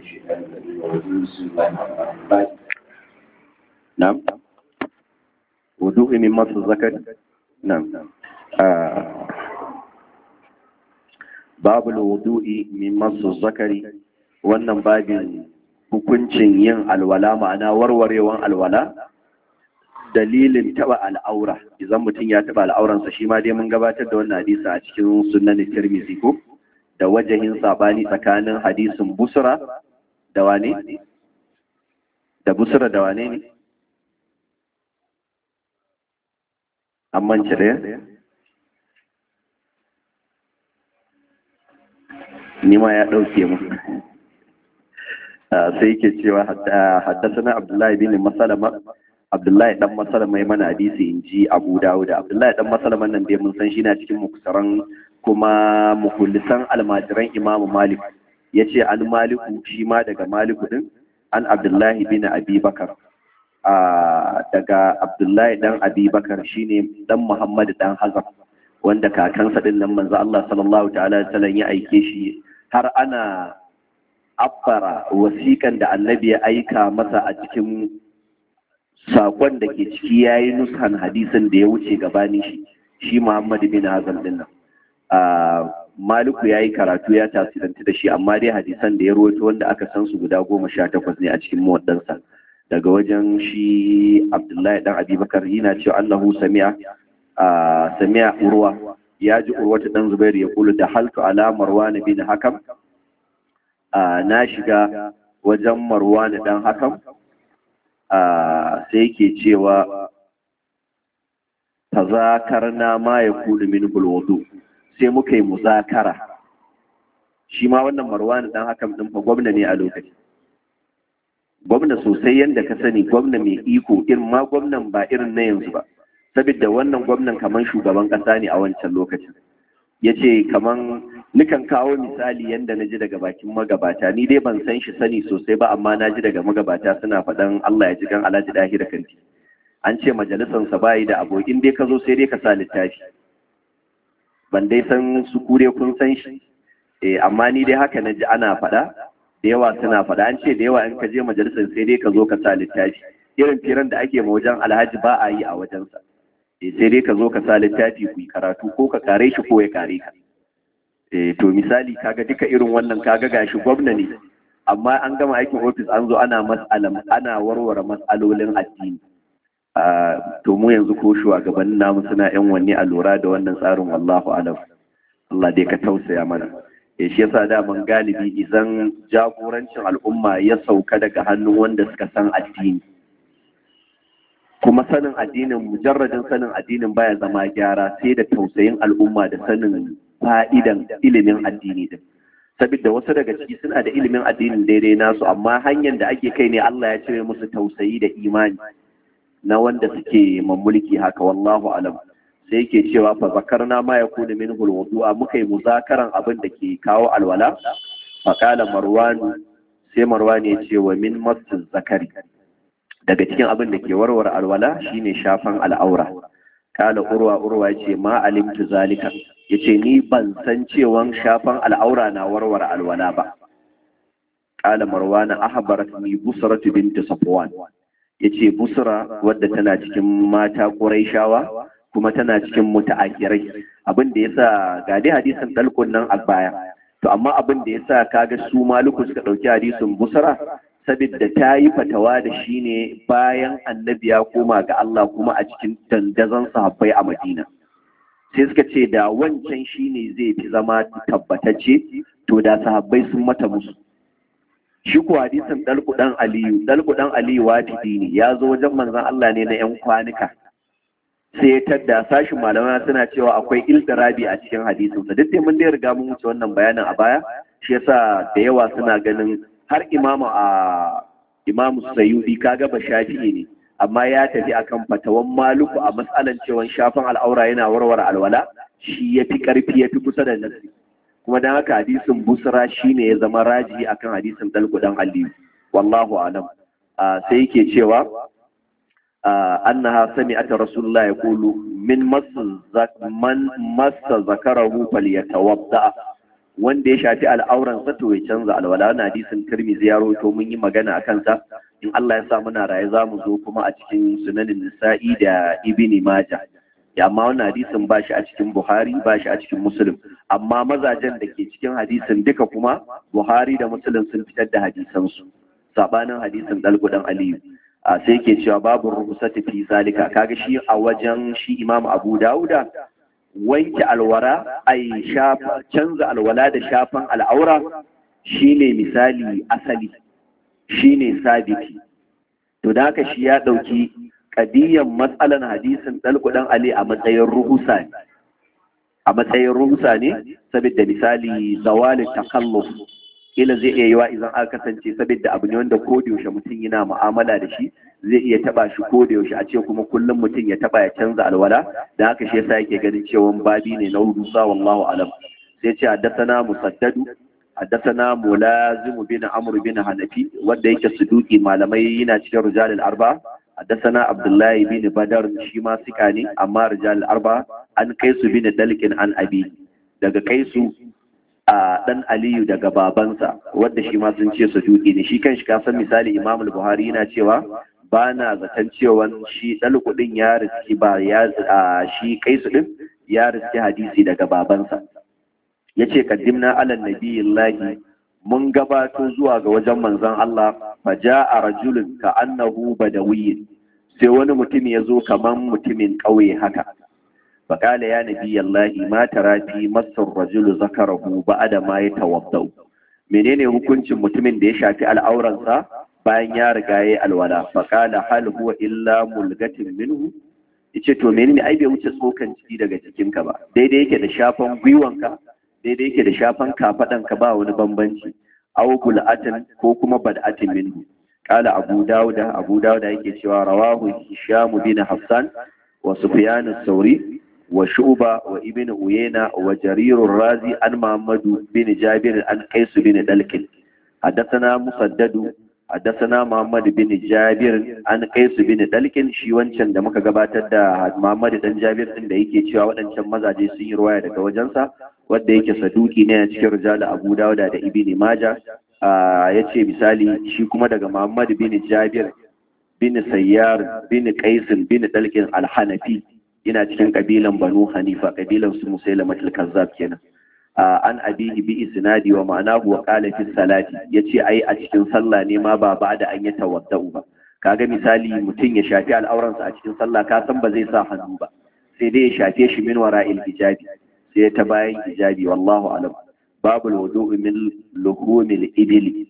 الشيطان الرجيم بسم الله الرحمن الرحيم نعم وضوء من مس الذكر نعم آه. باب الوضوء من مس الذكر wannan babin hukuncin yin alwala ma'ana warwarewan alwala dalilin taba al'aura idan mutum ya taba al'auransa shi ma dai mun gabatar da wannan hadisi a cikin sunan tirmidhi ko da wajahin sabani tsakanin hadisin busra da wane da busra da wane ne amman cire ni ma ya ɗauke mu sai yake cewa haddasa abdullahi bin masalama abdullahi dan masalama ya mana hadisi in ji abu dawud abdullahi dan masalama nan dai mun san shi na cikin muksaran kuma mukullisan almajiran imamu malik ya ce an maliku shi ma daga maliku din an abdullahi bin abi bakar daga abdullahi dan abi bakar shine dan muhammad dan hazar wanda kakansa din nan manzo Allah sallallahu ta'ala sallam ya aike shi har ana abbara wasiƙan da annabi ya aika masa a cikin sakon da ke ciki yayi nushan hadisin da ya wuce gabani shi shi muhammad bin hazar din nan Maliku ya yi karatu ya tasirantu da shi amma dai hadisan da ya rawaito wanda aka san su guda goma sha takwas ne a cikin muwaddansa daga wajen shi Abdullahi dan Abubakar yana cewa Allahu sami'a sami'a urwa ya ji urwata dan Zubairu ya kula da haltu ala Marwan bin Hakam na shiga wajen Marwan dan Hakam sai yake cewa tazakarna ma yakulu min bulwudu sai muka yi muzakara shi ma wannan marwani dan hakan din fa gwamna ne a lokaci gwamna sosai yanda ka sani gwamna mai iko irin ma gwamnan ba irin na yanzu ba saboda wannan gwamnan kaman shugaban kasa ne a wancan lokacin ya ce kaman nukan kawo misali yanda na ji daga bakin magabata ni dai ban san shi sani sosai ba amma na ji daga magabata suna faɗan Allah ya ji kan Alhaji Dahi da kanti an ce majalisansa bayi da abokin dai ka zo sai dai ka sa littafi ban dai san su kure kun san shi eh amma ni dai haka naji ana faɗa da yawa suna faɗa an ce da yawa in ka je majalisar sai dai ka zo ka sa littafi irin firan da ake ma wajen alhaji ba a yi a wajensa eh sai dai ka zo ka sa littafi ku yi karatu ko ka kare shi ko ya kare ka eh to misali kaga duka irin wannan kaga gashi gwamna ne amma an gama aikin ofis an zo ana mas'alam ana warware mas'alolin addini to mu yanzu ko shugabannin namu suna yan wanne a lura da wannan tsarin wallahu alam Allah dai ka tausaya mana eh shi yasa da man galibi idan jagorancin al'umma ya sauka daga hannun wanda suka san addini kuma sanin addinin mujarradin sanin addinin baya zama gyara sai da tausayin al'umma da sanin fa'idan ilimin addini din saboda wasu daga ciki suna da ilimin addinin daidai nasu amma hanyar da ake kai ne Allah ya cire musu tausayi da imani na wanda suke mamulki haka wallahu alam sai yake cewa fa zakarna ma yakunu minhu alwudu'a muka yi muzakaran abin da ke kawo alwala fa qala marwan sai marwan ya ce wa min masu zakari daga cikin abin da ke warware alwala shine shafan al'aura kala urwa urwa ya ce ma alimtu zalika yace ni ban san cewan shafan al'aura na warware alwala ba kala marwan ahbaratni busratu bint safwan ya ce busra wadda tana cikin mata shawa kuma tana cikin muta'akirai abin da yasa ga dai hadisin dalkun nan a baya to amma abin da yasa kaga su maluku suka dauki hadisin busra saboda ta yi fatawa da shi ne bayan annabi ya koma ga Allah kuma a cikin dandazon sahabbai a Madina sai suka ce da wancan shine zai fi zama tabbatacce to da sahabbai sun mata musu shi ko hadisin dalku dan aliyu dalku dan aliyu wafidi ne ya zo wajen manzon Allah ne na yan kwanuka sai ya tadda sashin malamai suna cewa akwai iltirabi a cikin hadisin sa duk mun dai riga mun wuce wannan bayanin a baya shi yasa da yawa suna ganin har imamu a imamu sayyidi kaga ba shafi'i ne amma ya tafi akan fatawan maluku a matsalan cewa shafan al'aura yana warware alwala shi yafi karfi yafi kusa da nasi kuma dan haka hadisin busra shine ya zama raji akan hadisin dalku dan aliyu wallahu alam sai yake cewa annaha sami'at rasulullah yaqulu min man massa zakarahu falyatawadda wanda ya shafi al'auran sa to ya canza alwala wannan hadisin Tirmidhi ya rawaito mun yi magana akan sa in Allah ya sa muna raye za mu zo kuma a cikin sunanin Nisa'i da Ibn Majah ya amma wannan hadisin ba shi a cikin Buhari ba shi a cikin Muslim amma mazajen da ke cikin hadisin duka kuma Buhari da Muslim sun fitar da hadisan su sabanin hadisin dalgudan Aliyu a sai ke cewa babu ruhsati fi zalika kaga shi a wajen shi Imam Abu Dawuda wanke alwara ai shafa canza alwala da shafan al'aura shine misali asali shine sabiti to da haka shi ya dauki kadiyan matsalan hadisin dalkudan Ali a matsayin ruhusa ne a matsayin ruhusa ne saboda misali zawalin takalluf kila zai iya yiwa idan aka kasance saboda abu ne wanda ko da yaushe mutum yana mu'amala da shi zai iya taba shi ko da yaushe a ce kuma kullum mutum ya taba ya canza alwala da haka shi yasa yake ganin cewa babi ne na rusa wallahu alam sai ce haddathana musaddadu haddathana mulazim bin amr bin hanafi wanda yake suduki malamai yana cikin rijalul arba haddathana abdullahi bin badar shi ma sika ne amma rijalul arba an kai su bin dalkin an abi daga kai su a dan aliyu daga babansa wadda shi ma sun ce suduki ne shi kan shi kasan misali imam buhari yana cewa ba na zaton cewa shi ɗalƙudin ya riski ba ya shi kai su ɗin ya riski hadisi daga babansa ya ce kaddimna alal nabiyillahi mun gabato zuwa ga wajen manzon Allah fa a rajulun ka annahu badawiyyin sai wani mutum ya zo kaman mutumin ƙauye haka فقال يا نبي الله ما ترى في مس الرجل ذكره بعد ما يتوضا menene hukuncin mutumin da ya shafi al'auransa bayan ya riga yayi alwala faqala hal huwa illa mulgatin minhu yace to menene ai bai wuce tsokan ciki daga cikinka ba daidai yake da shafan gwiwanka daidai yake da shafan kafadanka ba wani bambanci aw bul'atin ko kuma bad'atin minhu qala abu dauda abu dauda yake cewa rawahu hisham bin hassan wa sufyan as-sauri وشعبة وابن أيينة وجرير الرازي عن محمد بن جابر عن قيس بن دلك حدثنا مسدد حدثنا محمد بن جابر عن قيس بن دلك shi wancan da muka gabatar da Muhammad dan Jabir din da yake cewa waɗancan mazaje sun yi ruwaya daga wajensa wanda yake saduki ne a cikin rijal Abu Dawud da Ibn Majah yace misali shi kuma daga Muhammad bin Jabir bin Sayyar bin Qais bin Dalkin al-Hanafi yana cikin kabilan banu hanifa kabilan su musailama kazzab kenan an abihi bi isnadi wa ma'anahu wa qala fi salati yace ai a cikin sallah ne ma ba ba da an yi tawaddau ba kaga misali mutum ya shafi al'auransa a cikin sallah ka san ba zai sa hannu ba sai dai ya shafe shi min wara'il hijabi sai ta bayan hijabi wallahu alam babul wudu'i min luhumil ibli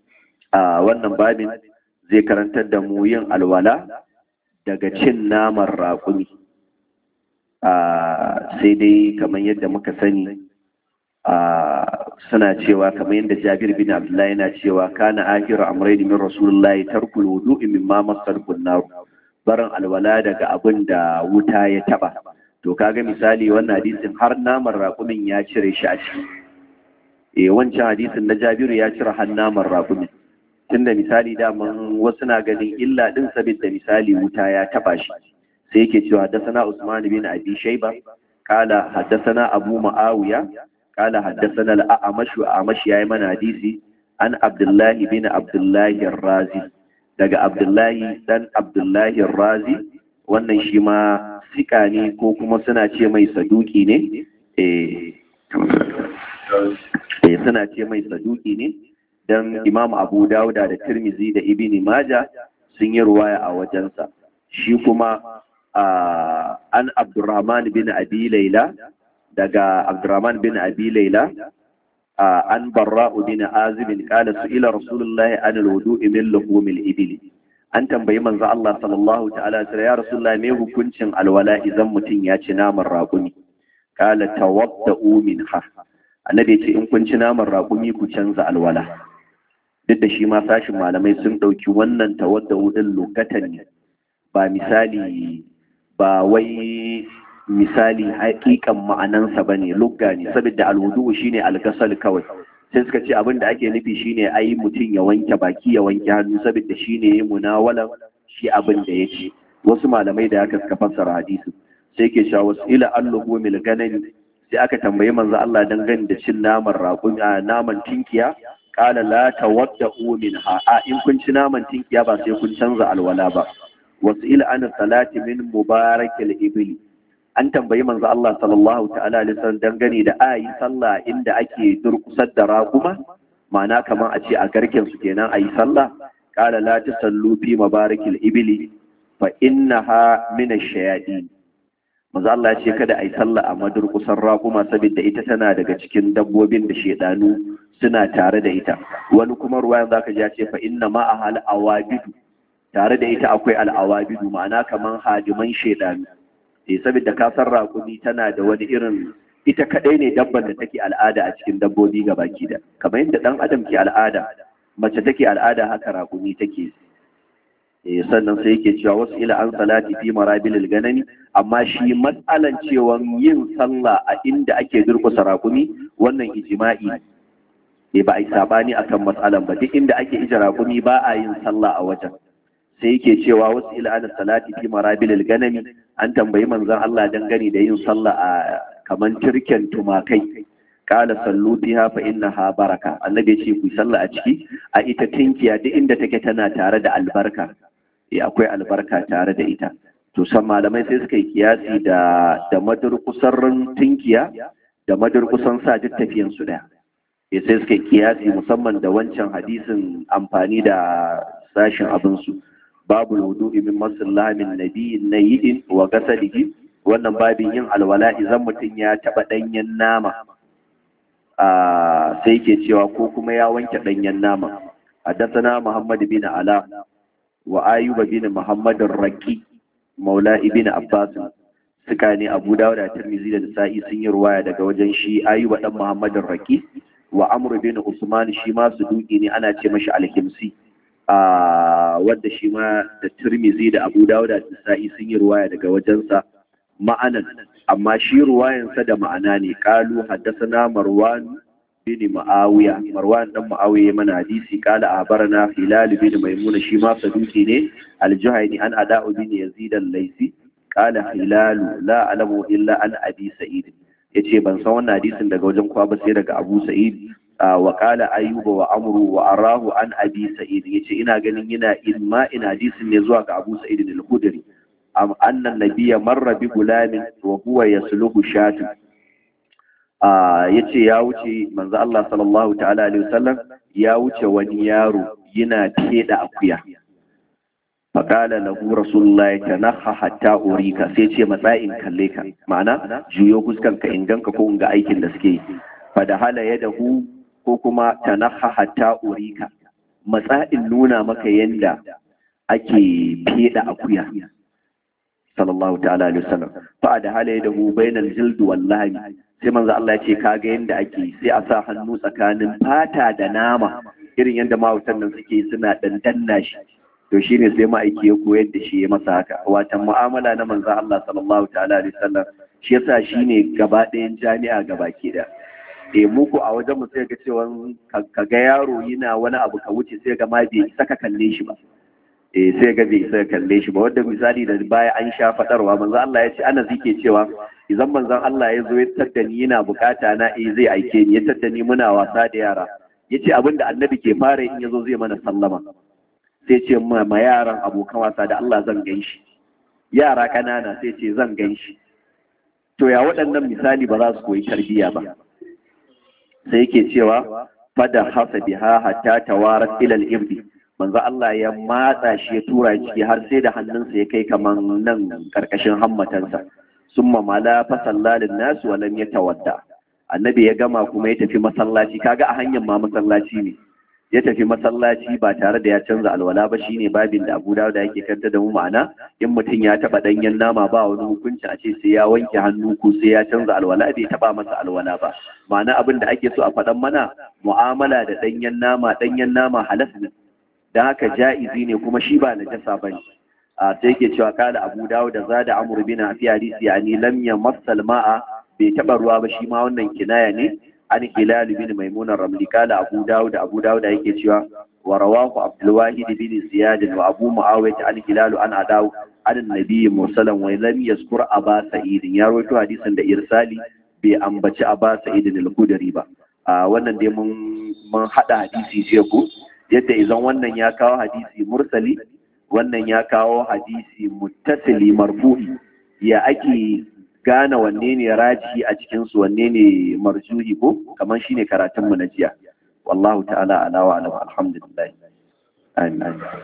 a wannan babin zai karantar da mu yin alwala daga cin naman raƙumi sai dai kamar yadda muka sani suna cewa kamar yadda jabir bin abdullahi yana cewa kana ahiru amrayn min rasulullahi tarkul wudu'i mimma masar kunnar barin alwala daga abin da wuta ya taba to kaga misali wannan hadisin har naman raƙumin ya cire shi a ciki eh wancan hadisin na jabiru ya cire har naman raƙumin tunda misali daman wasu na ganin illa din saboda misali wuta ya taba shi sai yake cewa haddasana Usman bin Abi Shayba kala haddasana Abu Muawiya kala haddasana al-A'mash A'mash yayi mana hadisi an Abdullahi bin Abdullahi Razi daga Abdullahi dan Abdullahi Razi wannan shi ma sika ne ko kuma suna ce mai saduki ne eh suna ce mai saduki ne dan Imam Abu Dawuda da Tirmizi da Ibn Majah sun yi ruwaya a wajensa shi kuma an Abdurrahman bin Abi Laila daga Abdurrahman bin Abi Laila an Barra'u bin Azib qala su'ila Rasulullah an al-wudu'i min luhumil ibil an tambayi manzo Allah sallallahu ta'ala alaihi ya Rasulullah me hukuncin alwala idan mutum ya ci naman raƙumi qala tawadda'u minha annabi ce in kun ci naman raƙumi ku canza alwala duk da shi ma sashin malamai sun ɗauki wannan tawadda'u din lokatan ne ba misali ba wai misali hakikan ma'anansa ba ne lugga ne saboda alwudu shine algasal kawai sai suka ce abin da ake nufi shine ai mutum ya wanke baki ya wanke hannu saboda shine munawalan shi abin da yake wasu malamai da haka suka fassara hadisi sai ke cewa wasu ila alluhu mil ganani sai aka tambayi manzo Allah dangane da cin naman raƙumi naman tinkiya qala la tawadda'u minha a in kun ci naman tinkiya ba sai kun canza alwala ba wasu ila an salati min mubarakil ibli an tambayi manzo Allah sallallahu ta'ala alaihi wasallam dangane da ayi sallah inda ake durkusar da raguma ma'ana kamar a ce a garken su kenan ayi sallah qala la tusallu fi mabarakil ibli fa innaha min ash-shayatin manzo Allah ya ce kada ayi sallah a madurkusan raguma saboda ita tana daga cikin dabbobin da shedanu suna tare da ita wani kuma ruwayan zaka ji ya ce fa inna ma ahal awabidu tare da ita akwai al'awabidu ma'ana kaman hadiman shedanu eh saboda kasar raƙumi tana da wani irin ita kadai ne dabban da take al'ada a cikin dabbobi ga baki da kamar yadda dan adam ke al'ada mace take al'ada haka raƙumi take eh sannan sai yake cewa wasu ila an salati fi marabilil ganami amma shi matsalan cewa yin sallah a inda ake durkusa raƙumi wannan ijma'i ne ba a yi sabani akan matsalan ba duk inda ake ije raƙumi ba a yin sallah a wajen sai yake cewa wasu ila'anar salati fi marabilil ganami an tambayi manzon Allah dangane da yin sallah a kaman turken tumakai kala sallu fiha fa innaha baraka annabi ya ce ku sallah a ciki a ita tinkiya duk inda take tana tare da albarka eh akwai albarka tare da ita to san malamai sai suka yi kiyasi da da madurkusan tinkiya da madurkusan sa duk tafiyan su daya eh sai suka yi kiyasi musamman da wancan hadisin amfani da sashin abin su babu wudu'i min masallah min nabiyyin nayyidin wa gasalihi wannan babin yin alwala idan mutum ya taba danyen nama sai ke cewa ko kuma ya wanke danyen nama حدثنا محمد بن علاء وآيوب بن محمد الرقي مولى ابن عباس سكاني أبو داود الترمذي da Nasa'i sun yi ruwaya daga wajen shi Ayuba dan Muhammad Raqi wa Amr bin Usman shi ma su duki ne ana ce mashi Al-Himsi wadda shi ma da Tirmizi da Abu Dawud da Nasa'i sun yi ruwaya daga wajensa ma'anan amma shi ruwayansa da ma'ana ne qalu haddathana Marwan bin Muawiya Marwan dan Muawiya mana hadisi qala abarna Hilal bin Maimuna shi ma saduki ne Al-Juhayni an Ada'u bin Yazid al-Laysi qala Hilal la alamu illa an Abi Sa'id yace ban san wannan hadisin daga wajen kwa ba sai daga Abu Sa'id wa qala ayyuba wa amru wa arahu an abi sa'id yace ina ganin yana ilma ina hadisin ne zuwa ga abu sa'id al-khudri am anna nabiyya marra bi gulamin wa huwa yasluhu shatu yace ya wuce manzo Allah sallallahu ta'ala alaihi wasallam ya wuce wani yaro yana teda akuya faƙala lahu rasulullahi tanakha hatta urika sai ce matsayin kalle ka ma'ana juyo fuskanka in ganka ko in ga aikin da suke yi fa da hala yadahu ko kuma tanaha hatta urika matsa'in nuna maka yanda ake feda akuya sallallahu ta'ala alaihi wasallam fa da hala da hu bainal jild wal lahmi sai manzo Allah ya ce kaga yanda ake sai a sa hannu tsakanin fata da nama irin yanda mawutan nan suke suna dandanna shi to shine sai ma'aiki ya koyar da shi ya masa haka watan mu'amala na manzo Allah sallallahu ta'ala alaihi wasallam shi yasa shine gaba ɗayan jami'a gaba ke da e muku a wajen mu sai ga cewa ka ga yaro yana wani abu ka wuce sai ga ma bai isa ka kalle shi ba eh sai ga bai isa ka kalle shi ba wanda misali da baya an sha fadarwa manzo Allah ya ce ana zike cewa idan manzon Allah ya zo ya tadda ni yana bukata na eh zai aike ni ya tadda ni muna wasa da yara yace abinda annabi ke fara in yazo zai mana sallama sai ce ma ma yaran abokan wasa da Allah zan gan shi yara kanana sai ce zan gan shi to ya waɗannan misali ba za su koyi tarbiyya ba sai yake cewa fada hasa biha hatta tawarat ila al-ibdi manzo Allah ya matsa shi ya tura ciki har sai da hannunsa ya kai kaman nan karkashin hammatansa summa mala fa sallalin nas wa lam yatawadda annabi ya gama kuma ya tafi masallaci kaga a hanyar ma masallaci ne ya tafi masallaci ba tare da ya canza alwala ba shine babin da Abu Dawud yake kanta da mu ma'ana in mutum ya taba danyen nama ba wani hukunci a ce sai ya wanke hannu ko sai ya canza alwala bai taba masa alwala ba ma'ana abin da ake so a faɗan mana mu'amala da danyen nama danyen nama halas ne dan haka ja'izi ne kuma shi ba najasa bane a sai yake cewa kala Abu Dawud da zada Amr bin Abi hadisi yani lam yamassal ma'a bai taba ruwa ba shi ma wannan kinaya ne an hilal bin maimuna ramli kala abu dawud abu dawud yake cewa wa rawahu abdul wahid bin ziyad wa abu muawiyah an hilal an adaw an nabi mursalan wa lam yazkur aba sa'id ya rawaito hadisin da irsali bai ambaci a ba sa'idin al-kudari ba a wannan dai mun mun hada hadisi jiya ko yadda idan wannan ya kawo hadisi mursali wannan ya kawo hadisi muttasili marfu'i ya ake gane wanne ne rajihi a cikin su wanne ne marjuhi ko kamar shine karatun mu na jiya wallahu ta'ala ala wa alam alhamdulillah amin